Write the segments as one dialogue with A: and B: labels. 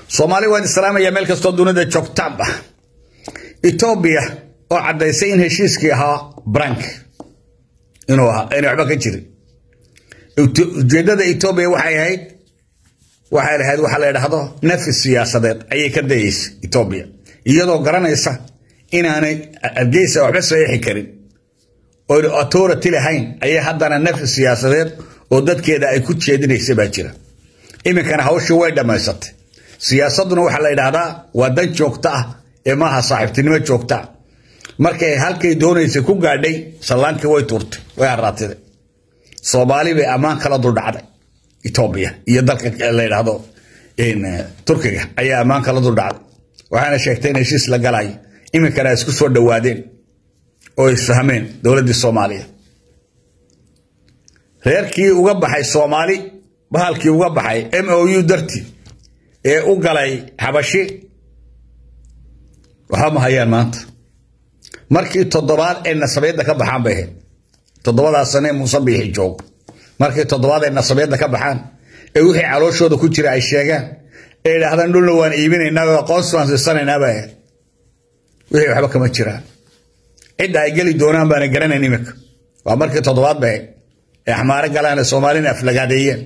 A: soomaali waan islaamaya meel kastoo dunida joogtaanba etoobiya oo caddaysay in heshiiskii ahaa brank inuu ahaa inay waxba ka jirin ujeeddada etoobiya waxay ahayd waxay lahayd waxaa la idhaahdo nafi siyaasadeed ayay ka dayeysa etoobiya iyadoo garanaysa inaanay adgeysa waxba saxiixi karin oo authority lahayn ayay haddana nafi siyaasadeed oo dadkeeda ay ku jeedinaysa baa jira iminkana hawshii way dhammaysatay siyaasadduna waxaa la idhaahdaa waa dan joogto ah ee maaha saaxiibtinimo joogta ah markay halkay doonaysay ku gaadhay sallaankii way tuurtay way haraatiday soomaali bay ammaan kala duldhacday etoobiya iyo dalka la yidhaahdo turkiga ayaa ammaan kala duldhacday waxaana sheegtay in heshiis la galayo iminkana ay isku soo dhowaadeen oo isfahmeen dowladdii soomaaliya reerkii uga baxay soomaali bahalkii uga baxay m o u dartii ee u galay xabashi waxba ma hayaan maanta markii toddobaad ay nasabeedda ka baxaan bay ahayd toddobadaas sane muuse biixi joogo markii toddobaad ay nasabeedda ka baxaan ee wixii calooshooda ku jira ay sheegaan ee idhaahdaan dhulna waan iibinaynaa oo aqoonsi waan siisanaynaa bay ahayd wixii waxba kama jiraan cidda ay geli doonaan baana garanayn iminka waa markii toddobaad bay ahayd ee axmaare galaan ee soomaalina aflagaadeeyeen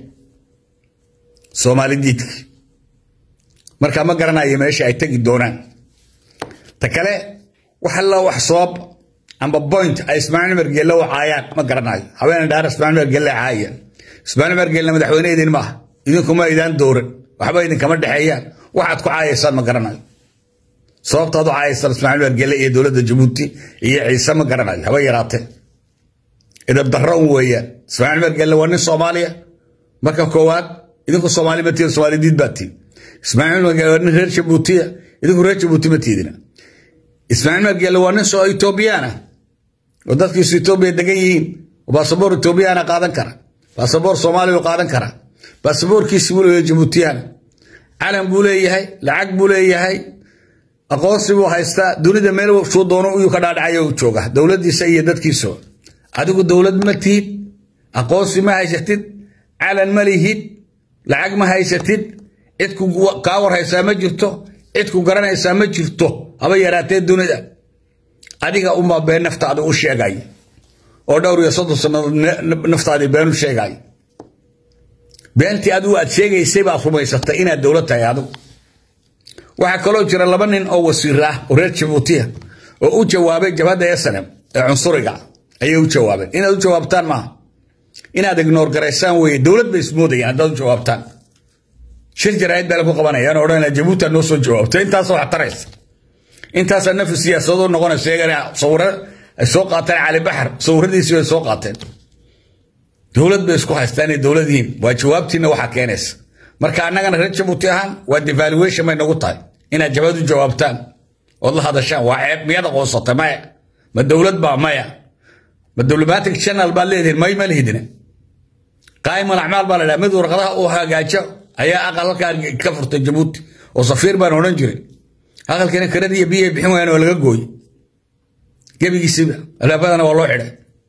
A: soomaali diidki markaa ma garanayo meesha ay tegi doonaan ta kale wax alla wax sabab amba point ay ismaaciil mergelle u caayaan ma garanayo habeena dhaar ismaaciil mergelle caayaan ismaaciil mergelle madaxweyne idin maaha idinkuma idaan dooran waxba idinkama dhexeeyaan waxaad ku caayaysaan ma garanayo sababtaad u caayaysaan ismaaciil mergelle iyo dowladda jabuuti iyo ciise ma garanayo haba yaraatee idab darro un weeyaan ismaaciil mergelle waa nin soomaaliya marka koowaad idinku soomaali ma tihin soomaali diid baa tihin ismaaciil mergelle waa nin reer jabuutiya idinku reer jabuuti ma tiidina ismaaciil mergelle waa nin soo etoobiyaan ah oo dadkiisu etoobiya degan yihiin oo baasaboor etoobiyaana qaadan kara baasaboor soomaaliya u qaadan kara baasaboorkiisi buu leeyahay jabuutiyaana calan buu leeyahay lacag buu leeyahay aqoonsi buu haystaa dunida meel shuu doono uyuu ka dhaadhacayo u jooga dowladdiisa iyo dadkiisa adigu dowlad ma tihid aqoonsi ma haysatid calan ma lihid lacag ma haysatid cid kaa war haysaa ma jirto cid ku garanaysaa ma jirto haba yaraatee dunida adiga uma been naftaada u sheegay oo dhowr iyo soddon sannadood naftaadii been u sheegay beentii adigu aad sheegaysay baad rumaysatay inaad dowlad tahay adigu waxaa kaloo jira laba nin oo wasiir ah oo reer jabuutiya oo u jawaabay jabhadda esanem ee cunsuriga ayay u jawaabeen inaad u jawaabtaan maaha inaad ignoor garaysaan weeye dowlad bay ismoodayaan haddaad u jawaabtaan shir jaraa'id baa lagu qabanayaan oo odhanaya jabuuti noo soo jawaabto intaasoo wax taraysa intaasaa nafi siyaasadoo noqonaysa iyagana sawiro ay soo qaateen cali baxar sawiradiisii bay soo qaateen dowlad bay isku haystaan inay dowlad yihiin waa jawaabtiina waxaa keenaysa marka annagana reer jabuuti ahaan waa devaluation bay nagu tahay inaad jabad u jawaabtaan ood la hadashaan waa ceeb miyaad aqoonsatay maya ma dowlad baa maya ma diplomatic channel baad leedihin may ma lihidina qaa'imal acmaal baa la dhaha mid warqadaha uu hagaajo ayaa aqal halkaa ka furtay jabuuti oo safiir baan odhan jiray aqalkiina karadii iyo biyay bixin waayaan waa laga gooye gebigiisiba alaabadana waa loo xidhay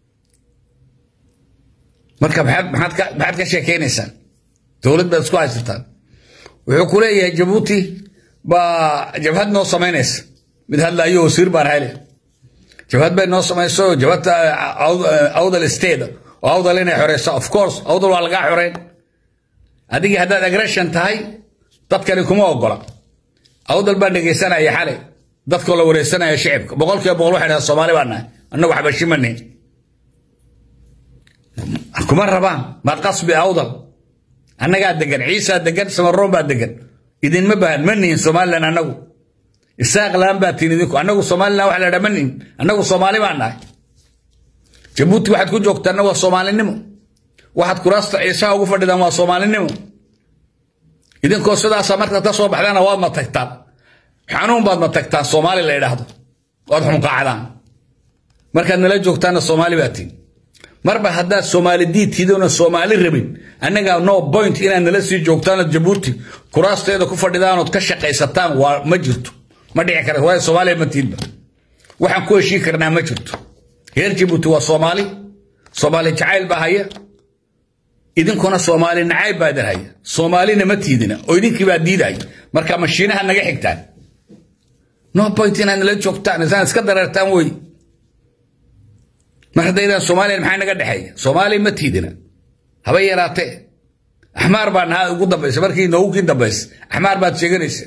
A: marka maxaad ka sheekaynaysaan dowlad baad isku haysataan wuxuu ku leeyahay jabuuti baa jabhad noo samaynaysa mid hadlaayo wasiir baan hayle jabhad bay noo samayso jabhadta awdal state oo awdal inay xoreyso of course awdal waa lagaa xoreyn adigii haddaad aggression tahay dadkani kuma ogola awdal baan dhegaysanaya xalay dadkoo la wareysanaya shicibka boqolkiiba boqol waxay dhahaan soomaali baan nahay annagu xabashimanin kuma rabaan maa qasbi awdal annagaa degan ciisaa degan samaroon baa degan idinma bahan ma nihin somalilan annagu isaaq laan baa tihin idinku annagu somalilan waxa la dhaha ma nihin annagu soomaali baan nahay jabuuti waxaad ku joogtaanna waa soomaalinimo waxaad kuraasta ciisaha ugu fadhidaan waa soomaalinimo idinkoo sidaasa markaad ka soo baxdaana waad ma tagtaan xanuun baad ma tagtaan soomaali la idhaahdo waad xunqaacdaan markaad nala joogtaanna soomaali baa tihin marba haddaad soomaali diid tihidoona soomaali rabin annagaa no point inaad nala sii joogtaanood jabuuti kuraasteeda ku fadhidaanood ka shaqaysataan waa ma jirto ma dhici kara waayo soomaaliya ma tihinba waxaan ku heshii karnaa ma jirto reer jabuuti waa soomaali soomaali jacayl baa haya idinkuna soomaali nacayb baa idin haya soomaalina ma tiidina oo idinkii baa diidaya marka mashiinaha naga xigtaan no point inaad nala joogtaan isaan iska dareertaan wey mar haddaydaan soomaaliya maxaa naga dhexeeya soomaaliya ma tiidina haba yaraatee axmaar baa nahaa ugu dambaysa markii noogukii dambaysa axmaar baad sheeganaysa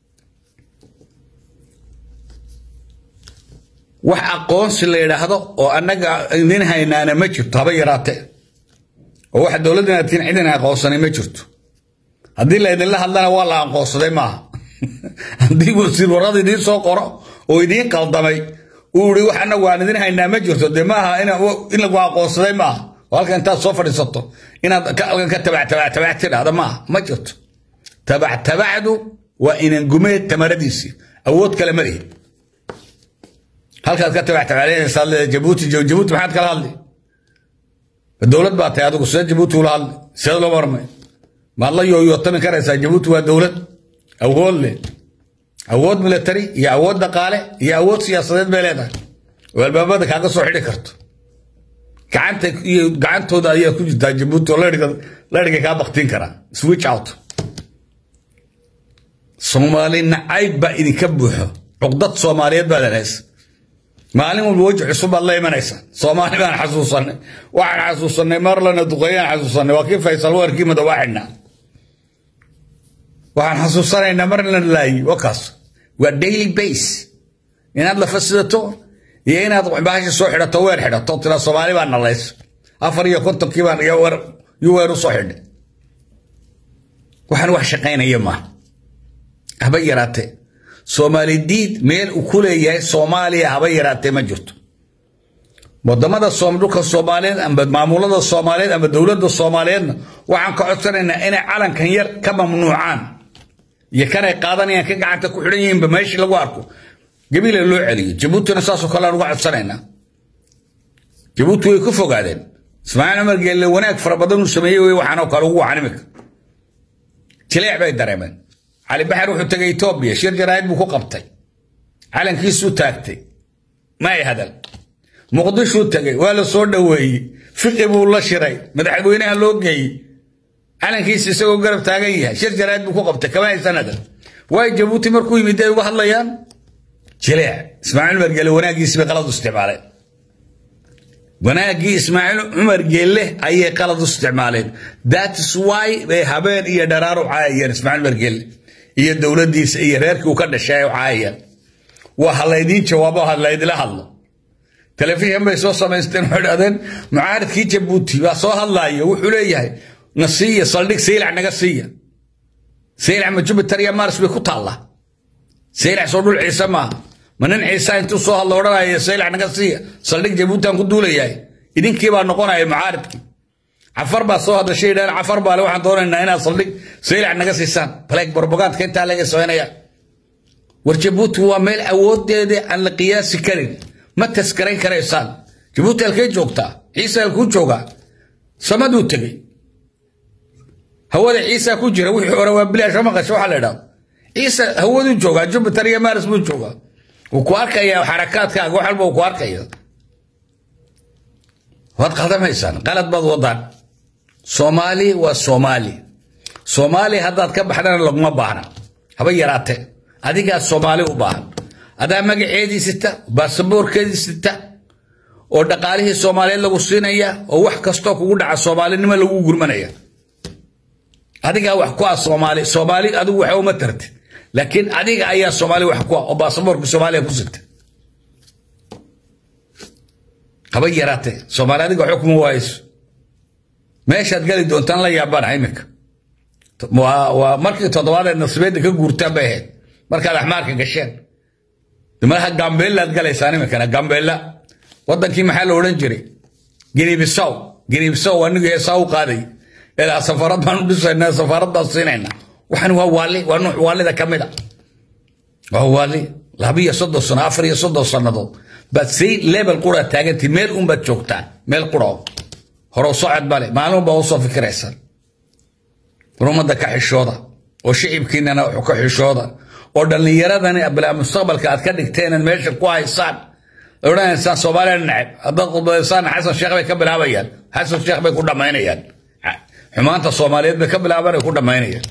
A: wax aqoonsi la yidhaahdo oo annaga idin haynaana ma jirto haba yaraatee oo wax dowladdan aad tihiin cidin aqoonsanay ma jirto haddii la idinla hadlana waa la aqoonsaday maaha haddii wasiir warrada idiin soo qoro oo idiin qaldamay uu ii wax anagu aan idin haynaa ma jirto dee maaha in lagu aqoonsaday maaha oo halkan intaad soo fadhiisato inaad halkan ka tabactabac tidhahda maaha ma jirto tabactabacdu waa inangumeed tamaradiisii awood kale ma lihi halkaad ka tabactabacleynaysaa leedahay jabuuti jabuuti maxaad kala hadli dowlad baa tahay adigu sida jabuuti ula hadli sida loo marmay maad la yooyootami karaysaa jabuuti waa dowlad awood leh awood military iyo awood dhaqaale iyo awood siyaasadeed bay leedahay oo albaabada kaaga soo xidhi karto gacanta iyo gacantooda ayaa ku jirtaa jabuuti oo ladhiga kaa baktiin karaa switch out soomaali nacayb baa idinka buuxo cuqdad soomaaliyeed baa leedahays maalin walba weji cusub baad la imanaysaa soomaali baan xasuusanay waxaan xasuusanay marlana duqeeyaan xasuusanay waa kii faysal weerkii madowaa xidhnaa waxaan xasuusanaynaa marna laayi wakaas waa daily base inaad lafa sidato iyo inaad bahasha soo xidhato weer xidhato tira soomaali baa nalays afar iyo kontonkii baan yu weer u soo xidhay waxaan wax shaqaynaya maaha haba yaraatee soomaali diid meel uu ku leeyahay soomaaliya haba yaraatee ma jirto wadamada dhulka soomaaliyeed amba maamulada soomaaliyeed amba dowladda soomaaliyeedna waxaan ka codsanaynaa inay calankan yar ka mamnuucaan iyo kanay qaadanayaan ka gacanta ku xidhan yihiinba meeshii lagu arko gabiila loo celiyo jabuutina saasoo kale aan uga codsanaynaa jabuuti way ku fogaadeen ismaaciil cumar geelle wanaag fara badan uu sameeyey wey waxaanoo kale ugu wacan imika jileec bay dareemeen cali baxar wuxuu tegay etoobiya shir jaraa'id buu ku qabtay calankiisuu taagtay ma ay hadal muqdishuu tegay waa la soo dhoweeyey fiqi buu la shiray madaxweynaha loo geeyey calankiisa isagoo garab taagan yahay shir jaraa'id buu ku qabtay kama haysan hadal waay jabuuti markuu yimid ay uga hadlayaan jileec ismaaciil cumar geelle wanaaggiisi bay qalad u isticmaaleen wanaaggii ismaaciil cumar geelle ayay qalad u isticmaaleen that's why bay habeen iyo dharaar u caayayeen ismaaciil cumar geelle iyo dowladdiisa iyo reerkii uu ka dhashay u caayayeen waa ha laydiin jawaabo ha laydila hadlo telefishan bay soo samaysteen waxay dhahdeen mucaaridkii jabuuti baa soo hadlaaya wuxuu leeyahay na siiya saldhig saylac naga siiya saylac ma jupiter iyo mars bay ku taallaa saylac soo dhul ciise maaha ma nin ciisa intuu soo hadlo odhanaya saylac naga siiya saldhig jabuutan ku duulayahay idinkii baa noqonaya mucaaridkii cafar baa soo hadashay yidhahdeen cafar baa le waxaan doonaynaa inaad saldhig saylac naga siisaan baleeg barbagaadka intaa laga samaynaya war jabuuti waa meel awoodeeda aan la qiyaasi karin ma taskarayn karaysaan jabuuti halkay joogtaa ciise halkuu joogaa samaduu tegey hawada ciisa ku jira wixii hore waa bilaasha maqasha waxaa la idhahdo ciise hawaduu joogaa jupiter iyo maris buu joogaa wuu ku arkayaa xarakaadkaaga wax walba uu ku arkaya waad qaldamaysaan qalad baad wadaan soomaali waa soomaali soomaali haddaad ka baxdana laguma baahna haba yaraatee adigaa soomaali u baahan adaa magaceedii sita baasaboorkeedii sita oo dhaqaalihii soomaaliyeed lagu siinaya oo wax kastoo kugu dhaca soomaalinimo lagu gurmanaya adigaa wax ku ah soomaali soomaali adigu waxa uma tartid laakiin adiga ayaa soomaali wax ku ah oo baasaboorka soomaaliya ku sita haba yaraatee soomaali adiga xukma waayso meeshaad gali doontaan la yaabana iminka waa markii toddobaadee nasibeedda ka guurtaan bay ahayd markaad axmaarka gasheen malaha gambeellaad galaysaan iminkana gambeella wadankii maxaa la odhan jiray ginibisow ginibisow anigu heesaa u qaaday ilaa safarad baan u dhisaynaa safarad baan siinaynaa waxan waa waali waa nuuc waalida ka mid a waa waali labiyo soddon sano afar iyo soddon sannadood baad say level qura taagantii meel unbaad joogtaan meel qura horow socod bale maalin baa usoo fikiraysaan rumada ka xishooda oo shicibkiinana ka xishooda oo dhallinyaradani bilaa mustaqbalka aad ka dhigteenad meesha ku haysaan odhanaysaan soomaaliya nacab haddaad khudbadaysaan xasan sheekh bay ka bilaabayaan xasan sheekh bay ku dhammaynayaan xumaanta soomaaliyeed bay ka bilaabanay ku dhammaynayaan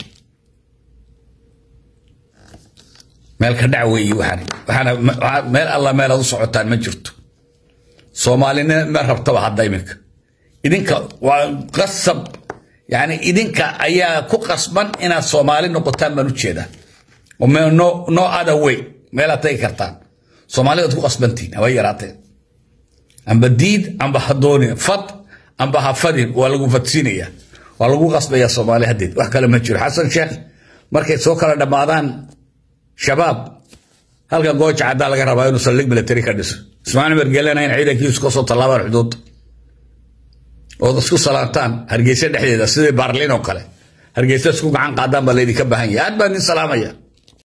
A: meel ka dhac weeye waxaan waxaana meel alla meel aad u socotaan ma jirto soomaalina ma rabtaba hadda iminka idinka waa qasab yani idinka ayaa ku qasban inaad soomaali noqotaan baan ujeedaa no no other way meelaad tagi kartaan soomaalidaad ku qasbantihin haba yaraateen amba diid amba ha doonin fad amba ha fadin waa lagu fadsiinaya waa lagu qasbaya soomaali haddeed wax kale ma jiro xasan sheekh markay soo kala dhammaadaan shabaab halkan gooja caddaa laga rabaa inuu saldhig military ka dhiso ismaaciil mergelena in ciidankiisu kasoo tallaabaan xuduudda ood isku salaantaan hargeysa dhexdeeda sidii baarlin oo kale hargeysa isku gacan qaadaan baa laydinka baahan yahay aad baan idin salaamaya